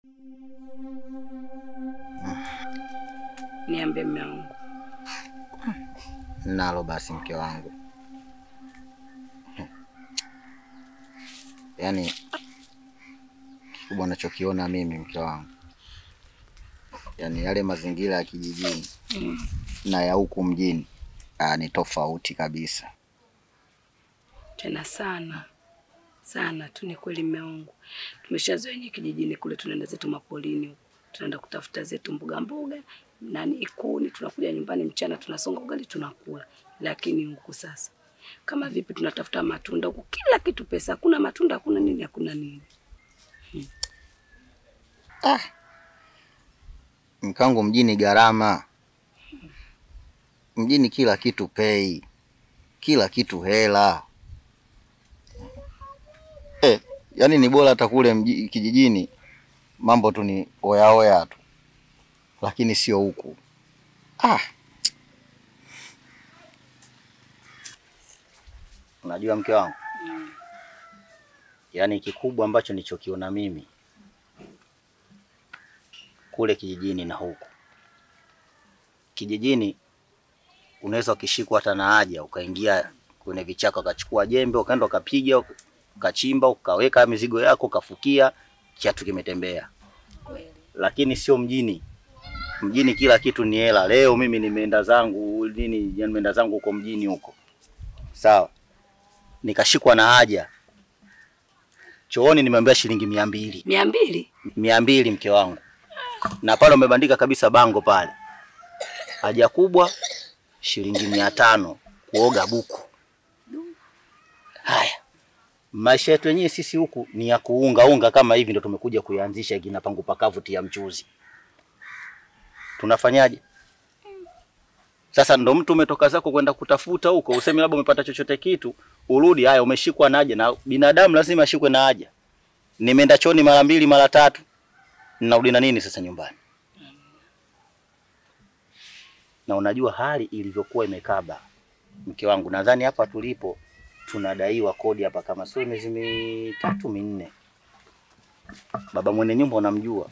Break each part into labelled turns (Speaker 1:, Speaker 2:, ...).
Speaker 1: Niambie mume wangu.
Speaker 2: Nalo basi mke wangu, yaani kikubwa nachokiona mimi mke wangu, yaani yale mazingira ya kijijini
Speaker 1: Mm.
Speaker 2: na ya huku mjini ah, ni tofauti kabisa.
Speaker 1: Tena sana sana tu, ni kweli mume wangu, tumeshazoea yenye kijijini kule, tunaenda zetu mapolini huko, tunaenda kutafuta zetu mboga mboga nani ikuni, tunakuja nyumbani mchana, tunasonga ugali tunakula. Lakini huku sasa kama vipi, tunatafuta matunda huku, kila kitu pesa, hakuna matunda, hakuna nini, hakuna nini.
Speaker 2: Mke wangu, mjini gharama, mjini kila kitu pei, kila kitu hela eh, yaani ni bora hata kule mji- kijijini mambo tu ni oyaoya tu, lakini sio huku ah. Unajua mke wangu, yaani kikubwa ambacho nilichokiona mimi kule kijijini na huku kijijini, unaweza ukishikwa hata na haja ukaingia kwenye vichaka ukachukua jembe ukaenda ukapiga ukachimba ukaweka mizigo yako ukafukia, kiatu kimetembea.
Speaker 1: Kweli.
Speaker 2: Lakini sio mjini. Mjini kila kitu ni hela. Leo mimi nimeenda zangu nini, nimeenda zangu huko mjini huko, sawa, nikashikwa na haja chooni, nimeambia shilingi mia mbili
Speaker 1: mia mbili
Speaker 2: mia mbili mke wangu, na pale umebandika kabisa bango pale, haja kubwa shilingi mia tano kuoga buku. Haya, maisha yetu yenyewe sisi huku ni ya kuunga unga kama hivi, ndo tumekuja kuyaanzisha kina pangu pakavu tia mchuzi. Tunafanyaje sasa? Ndo mtu umetoka zako kwenda kutafuta huko, useme labda umepata chochote kitu, urudi, haya umeshikwa na haja, na binadamu lazima ashikwe na haja. Nimeenda chooni mara mbili mara tatu, ninarudi na nini sasa nyumbani? Na unajua hali ilivyokuwa imekaba, mke wangu, nadhani hapa tulipo tunadaiwa kodi hapa kama sio miezi mitatu minne. Baba mwenye nyumba unamjua,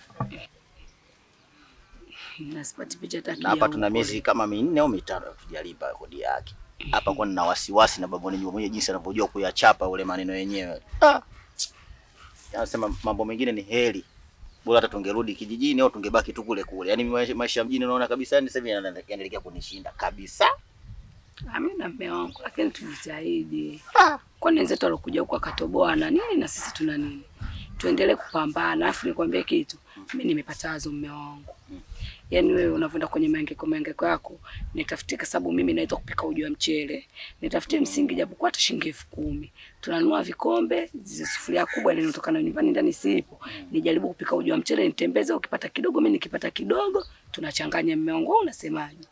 Speaker 1: nasipati picha tatu
Speaker 2: na hapa
Speaker 1: ya
Speaker 2: tuna
Speaker 1: huko.
Speaker 2: miezi kama minne au mitano tujalipa kodi yake hapa, kwa nina wasiwasi na baba mwenye nyumba mwenye jinsi anavyojua kuyachapa ule maneno yenyewe. Ah, anasema mambo mengine ni heri bora hata tungerudi kijijini au tungebaki tu kule kule. Yaani maisha maisha ya mjini unaona kabisa, yani sasa hivi yana- yanaelekea kunishinda kabisa.
Speaker 1: Amina mme wangu, lakini tujitahidi. Kwani wenzetu walokuja huku akatoboa na nini na sisi tuna nini? Tuendelee kupambana. Alafu nikwambie kitu, mimi nimepata wazo mme wangu. Yaani wewe unavyoenda kwenye maengeko maengeko yako, nitafutie kwa sababu mimi naweza kupika uji wa mchele. Nitafutie msingi japokuwa hata shilingi elfu kumi. Tunanunua vikombe, zile sufuria kubwa ile inatoka na nyumbani ndani sipo. Nijaribu kupika uji wa mchele nitembeze, ukipata kidogo mimi nikipata kidogo, tunachanganya mme wangu. Wewe unasemaje?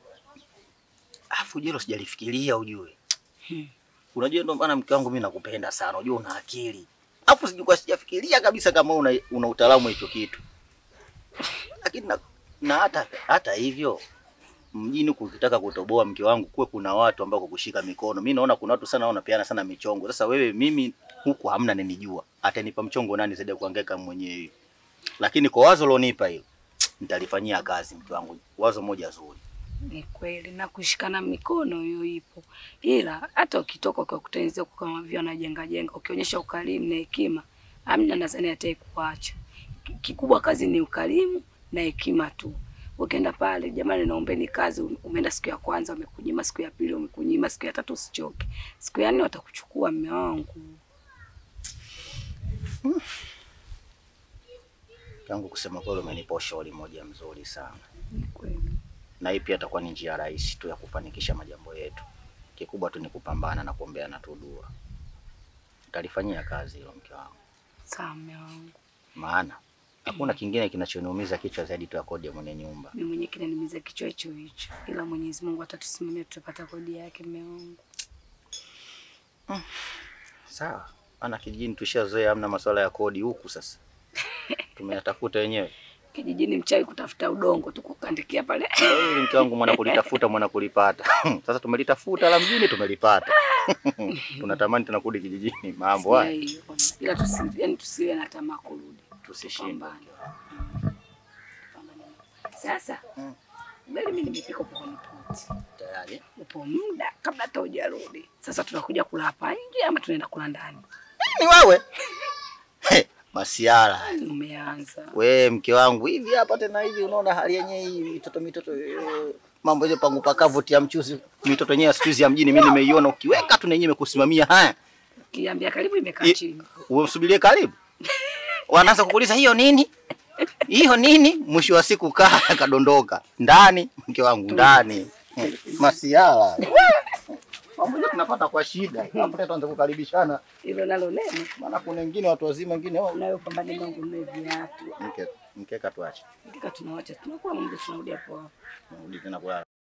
Speaker 2: Afu hilo sijalifikiria ujue.
Speaker 1: Hmm.
Speaker 2: Unajua ndio maana mke wangu mimi nakupenda sana. Unajua una akili. Afu sijui sijafikiria kabisa kama una, una utaalamu wa hicho kitu. Lakini na, na hata hata hivyo mjini huku ukitaka kutoboa mke wangu kuwe kuna watu ambao kukushika mikono. Mimi naona kuna watu sana wanapeana sana michongo. Sasa wewe mimi huku hamna nenijua. Atanipa mchongo nani zaidi ya kuhangaika mwenyewe. Lakini kwa wazo lonipa hilo nitalifanyia kazi mke wangu. Wazo moja zuri.
Speaker 1: Ni kweli na kushikana mikono hiyo ipo, ila hata ukitoka kwa kutengenezea kwa kama vile anajenga jenga, ukionyesha ukarimu na hekima, amna nadhani ataye kuacha. Ki- Kikubwa kazi ni ukarimu na hekima tu. Ukienda pale, jamani, naombeni kazi, umeenda siku ya kwanza wamekunyima, siku ya pili wamekunyima, siku ya tatu usichoke, siku ya nne watakuchukua. Mme wangu,
Speaker 2: Tangu kusema kweli umenipa ushauri moja mzuri sana.
Speaker 1: ni kweli.
Speaker 2: Na hii pia itakuwa ni njia rahisi tu ya kufanikisha majambo yetu. Kikubwa tu ni kupambana na kuombeana tu dua. Nitalifanyia kazi hilo mke wangu.
Speaker 1: Sawa mme wangu,
Speaker 2: Maana hakuna kingine kinachoniumiza kichwa zaidi tu ya kodi ya mwenye nyumba.
Speaker 1: mimi mwenyewe kinanimiza kichwa hicho hicho, ila Mwenyezi Mungu atatusimamia, tutapata kodi yake. Mme wangu,
Speaker 2: Sawa. Maana kijijini tushazoea hamna masuala ya kodi huku sasa. Tumeyatafuta wenyewe.
Speaker 1: kijijini mchawi kutafuta udongo tu kukandikia pale
Speaker 2: Wewe mke wangu mwana kulitafuta mwana kulipata. Sasa tumelitafuta la mjini tumelipata. Tunatamani tena kurudi kijijini mambo haya.
Speaker 1: Sikia hiyo, ila tusi, yani tusiwe na tamaa kurudi,
Speaker 2: tusishinde.
Speaker 1: Pambane. Pambane. Sasa
Speaker 2: Mm.
Speaker 1: ugali mimi nimepika upo kwenye poti.
Speaker 2: Tayari.
Speaker 1: Upo muda kabla hata hujarudi. Sasa tunakuja kula hapa nje ama tunaenda kula ndani?
Speaker 2: Ni wewe. He, Masiara.
Speaker 1: Umeanza.
Speaker 2: We mke wangu hivi hapa tena hivi unaona hali yenyewe hii mitoto mitoto eh, mambo ile pangu pakavu tia mchuzi mitoto yenyewe siku hizi ya mjini mimi nimeiona ukiweka tu na yenyewe imekusimamia haya.
Speaker 1: Kiambia karibu imekaa
Speaker 2: I-
Speaker 1: chini.
Speaker 2: Umsubirie karibu. Wanaanza kukuuliza hiyo nini? Hiyo nini? Mwisho wa siku kaa kadondoka. Ndani mke wangu ndani. Eh, Masiara. Mambo yote tunapata kwa shida. Hapo tena tuanze kukaribishana.
Speaker 1: Hilo nalo neno.
Speaker 2: Maana kuna wengine watu wazima wengine wao
Speaker 1: Unayo pambane mangu nne viatu.
Speaker 2: mke mkeka tuache.
Speaker 1: Hakika tunawacha tunakula mambo tunarudi hapo hapo.
Speaker 2: Narudi tena kulala.